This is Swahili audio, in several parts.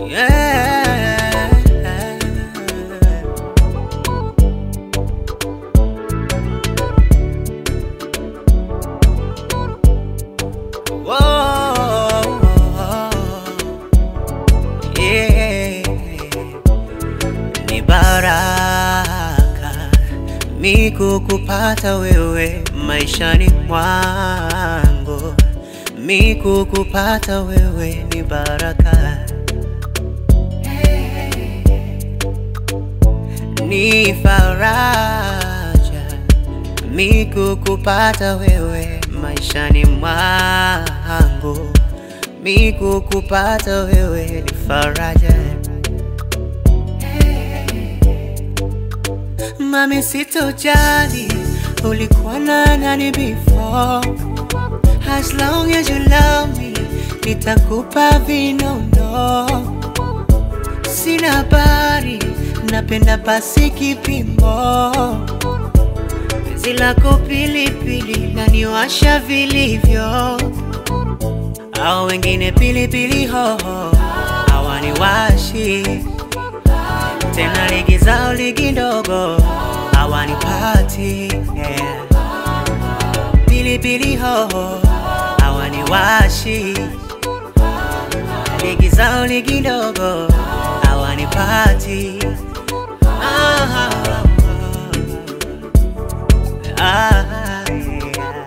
Yeah. Whoa. Yeah. Ni baraka mi kukupata wewe maishani mwangu, mi kukupata wewe ni baraka, ni faraja mi kukupata wewe maishani mwangu, mi kukupata wewe ni faraja. Mami, sitojali ulikuwa na nani before, as long as you love me, nitakupa vinono. Sina habari, napenda pasi kipimo, penzi lako pilipili laniwasha vilivyo, au wengine pilipili hoho hawaniwashi tena ligi zao ligi ndogo hawanipati yeah. Pilipili hoho hawaniwashi, ligi zao ligi ndogo hawanipati ah, ah, yeah.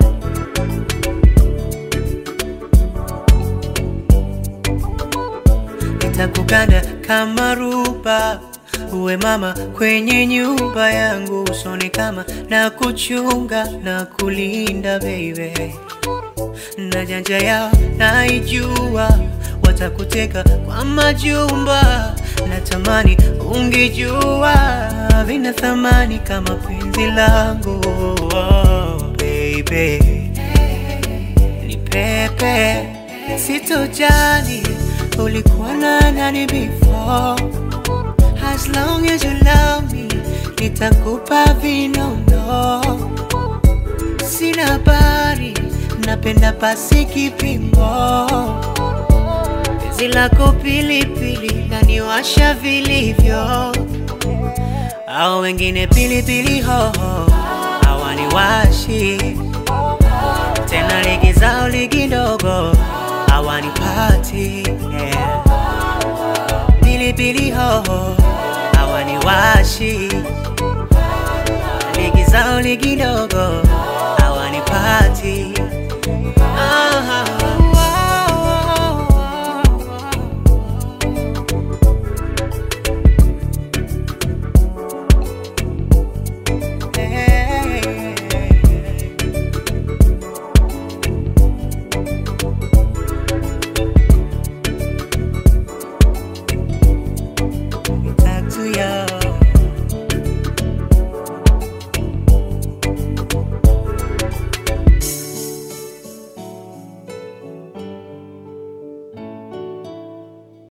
nitakuganda kama ruba, uwe mama kwenye nyumba yangu, usoni kama na kuchunga na kulinda baby, na janja yao naijua, watakuteka kwa majumba, natamani ungejua vina thamani kama penzi langu oh, baby ni pepe, sitojali ulikuwa na nani before, as long as you love me, nitakupa vinono. Sina habari, napenda pasi kipimo, penzi lako pilipili laniwasha vilivyo, au wengine pilipili hoho hawaniwashi tena ligi zao ligi ndogo